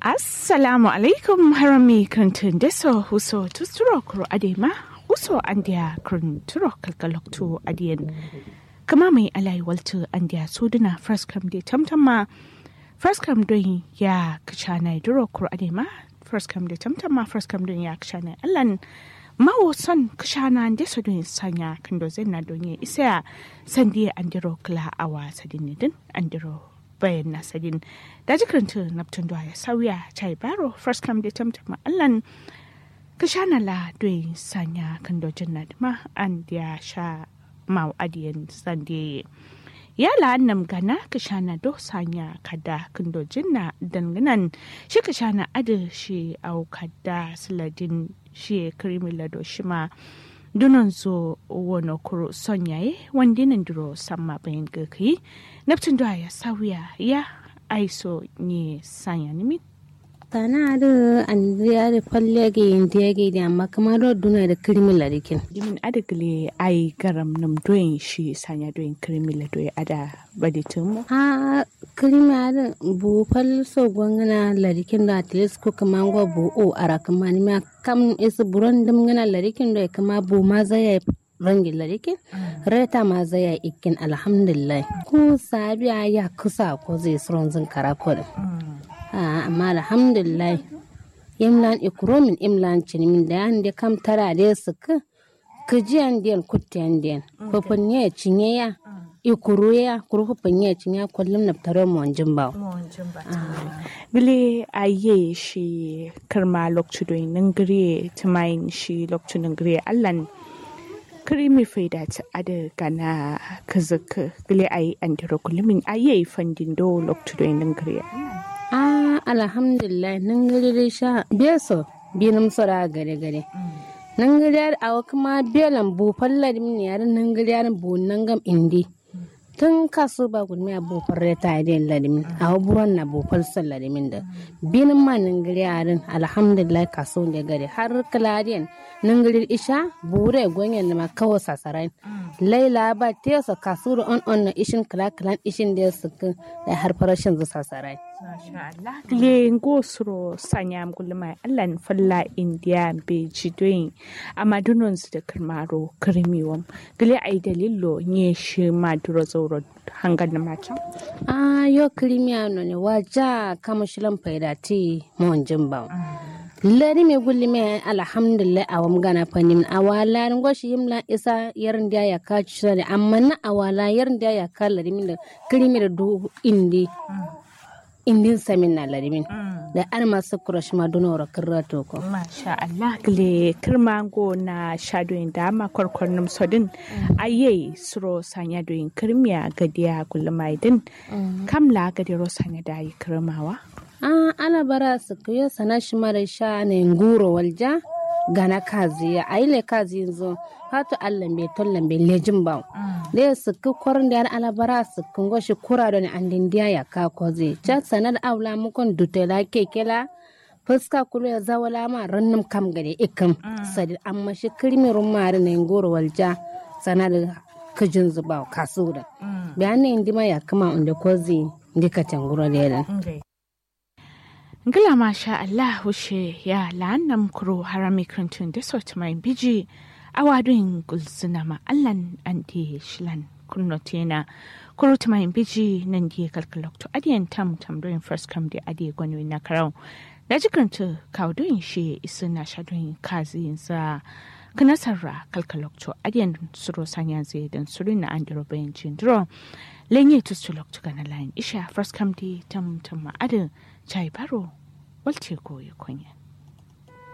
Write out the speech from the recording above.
assalamu alaikum harami kantin deso huso tusturo kuro adema huso andiya kun turo kalkaloktu adiyan kama mai alai waltu andiya suduna first come de tamtama first come don ya kachana duro kuro adema first come de tamtama first come don ya kachana allan mawo son kashana deso don sanya kando zena don ya isa sandiya andiro kla awa sadinidin andiro bayan nasadin da jikaranta naptun ya sauya chai baro first come da tamtama allan ka sha na la doyin sanya kan dojin na ma an ya sha mau adiyan sande ya la annam gana ka sha na do sanya kada kan dojin na danganan shi ka sha na ada shi au kada siladin shi krimi lado shi ma dunan zo wani kuro son yaye wanda nan duro samma bayan gaki neptun da ya sauya ya aiso ne sanya nimi tana da an ya da falle ga yin da ya da amma kamar da duna da kirmin larikin dimin adagle ai garam nam doyin shi sanya doyin kirmin la doyi ada baditin mu a kirma da bu fal so gwangana larikin da atles ko kamar go bu o ara kamar ni ma kam is buran dum ngana larikin da kama bu ma zai rangi larikin reta ma zai ikin alhamdulillah ko sabiya ya kusa ko zai suron zin karakol amma alhamdulillah imlan ikromin imlan cinimin da yan da kam tara da su ka kajiyan den kutiyan den fafin ya cinye ya ikuru ya kuru fafin ya cinye kullum na tare mu wanjin ba bile aye shi karma lokcu do nangire tumain shi lokcu nangire allan krimi faida ta ada gana kazaka bile ayi andiro kullumin aye fandin do lokcu do nangire ah alhamdulillah nan gari dai sha beso binum sora gare gare nan gari yar awa kuma belan bu falla dim ne yar nan gari yar bu nan gam indi tun kasu ba gudmi a bu farre ta idin ladimin awa buron na bu falsal ladimin da binin ma nan gari yarin alhamdulillah kasu ne gari har kaladiyan nan gari isha bure gwanyen ma kawo sasarai laila ba tesa kasu on on na ishin kala kalan ishin da su da har farashin zu sasarai le ngosro sanyam gulma allan falla india be jidoyin amma dunon su da kirmaro kirmiwam gile ai dalilo nye shi maduro zauro hangar na macam ah yo kirmiya no ne waja kama shilan faida ti mon jimba lari me gulli me alhamdulillah awam gana fanim awala ngoshi yimla isa yarin da ya ka ci amma na awala yarin da ya ka lari min da kirmi da du indi indin samin na larimin da an masu kurashi ma duna wa kirra toko. Masha Allah gile kirma go na shadoyin da ma kwarkwarnin sodin aye suro sanya doyin kirmiya gadiya gulmaidin kamla gadiro sanya da yi kirmawa. Ah ana bara su kuyo sana shi mara sha ne nguro walja gana kazi ya aile kazi yanzu hatu allan bai tollan bai lejin ba da ya suku kwarin da alabara su kungo shi kura da an dindiya ya ka koze can sanar aula mukon dutela kekela fuska kulu ya zawala ma rannin kam gade ikam sadi amma shi kirmirin mari na ngoro walja sanar kajin zuba kasu da bayanin indima ya kama inda koze ndika tangura da yadan Ngila masha Allah wushe ya la'annam kuro harami krantun da sauti mai biji awadun gulzuna ma Allahn anti shilan kunno tena kuro ta mai biji nan di kalkalokto adiyan tam tam doing first come da adiye gwani na karau da jikanta kawdoyin shi isu na shadoyin kazi za kanasarra kalkalokto adiyan suro sanya zai dan suru na andiro bayan jindiro lenye tustulokto gana layin isha first come di tam tam ma adin chai baro walce koyi kunya